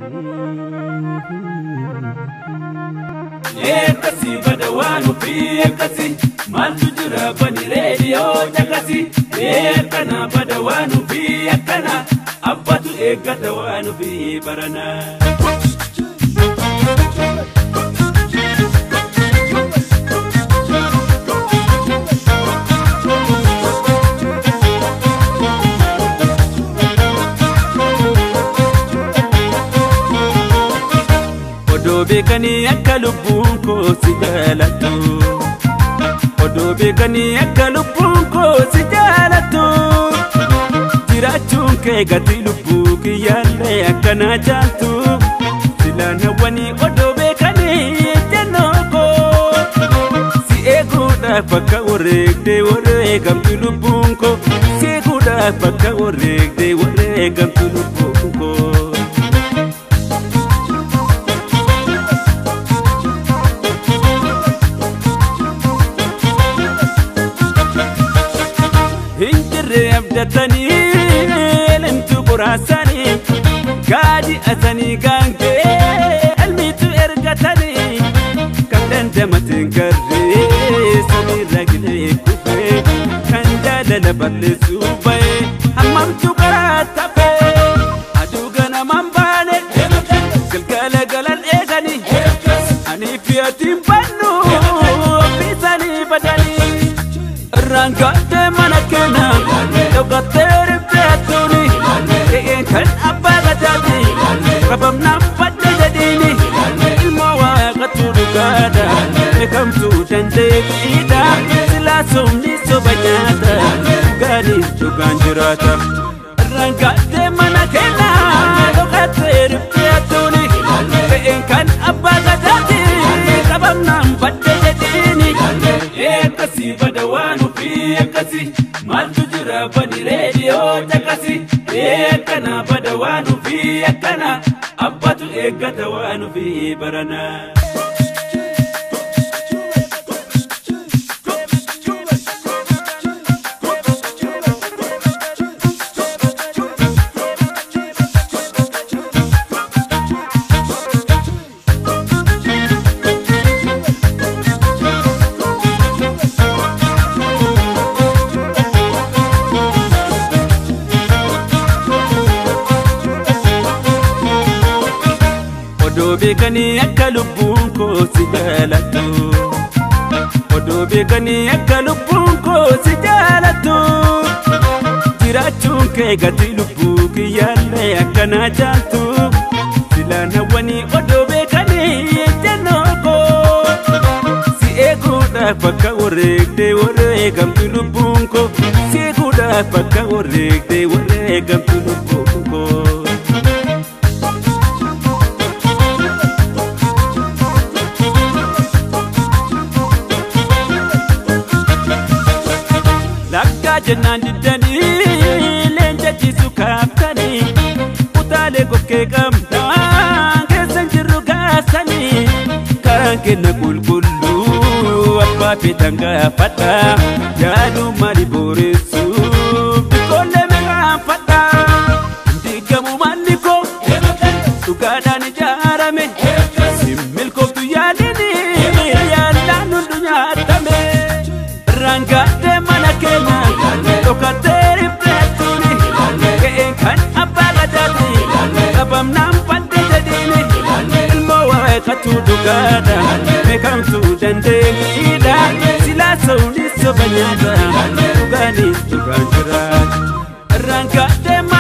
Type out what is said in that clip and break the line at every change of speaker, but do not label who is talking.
Eekkasii bada waan ofii eekkasii maaltu jira bani reediyoo caqasii eekkana bada waan ofii akkana abbatu eeggata waan ofii baranaa. Odoo beekanii akka lubbuun koo si jaalattu. Odoo beekanii akka lubbuun koo si jaalattu. Jiraachuun kee gatii lubbuu kiyyaallee akkanaa jaaltu. Silaan hawwanii odoo beekanii jennoo koo. Si eeguudhaaf bakka wareegdee wareegamtu lubbuun koo. Si eeguudhaaf bakka wareegdee wareegamtu lubbuun koo. Hinjirree abdatanii limtu quraasanii gaadi asanii gaangee elmitu ergatanii kan dandamateen garree samiirra gilee kufee kan jaalala balleessuu bahee hammamtu karaa tafee aduu ganamaan baane galgala galan eeganii anii fi atiin bannu ofiisanii badanii. Rangaate mana keenya dhokatee rifeettuuni re'een kan abbaa gadaati qabamnaan badde jedhiini ilmoo waaqatu dhugaadha beekamtuu dandeettiidha silaa somni soba nyaata dhugaanis dhugaan jiraata. Rangaate mana keenya dhokatee rifeettuuni re'een kan abbaa gadaati qabamnaan badde jedhiini eekkasii bada waan ofii eekkasii maaltu jira bani reediyoo caqasii eekkana bada waan ofii akkana abbatu eeggata waan ofii baranaa. Odoo beekanii akka lubbuun koo si jaalattu. Odoo beekanii akka lubbuun koo si jaalattu. Jiraachuun kee gatii lubbuu kiyyaallee akkanaa jaaltu. Silaan hawwanii odoo beekanii jennoo koo. Si eeguudhaaf bakka wareegdee wareegamtu lubbuun koo. Si eeguudhaaf bakka wareegdee wareegamtu lubbuun koo. Lakkaa jennaan diddanii leenca jisu kaaftanii utaalee kokkee qabnaan keessan jirru gaasanii karaan kenna qulqulluu abbaa feetan gaafadha yaaduu maali booressuuf biqoolee meeqaanfadha diigamu maalli koo dhugaadhaan ijaarame milkooftu yaalini yaallaan hundu nyaatame. Rangaate mana keenya dhokatee rifeettuuni ga'een kan abbaa gadaati qabamnaan badde jedhiini ilmoo waaqatu dhugaadha beekamtuu dandeettiidha silaa sowni soba nyaata dhugaanis dhugaan jiraata. Rangaate mana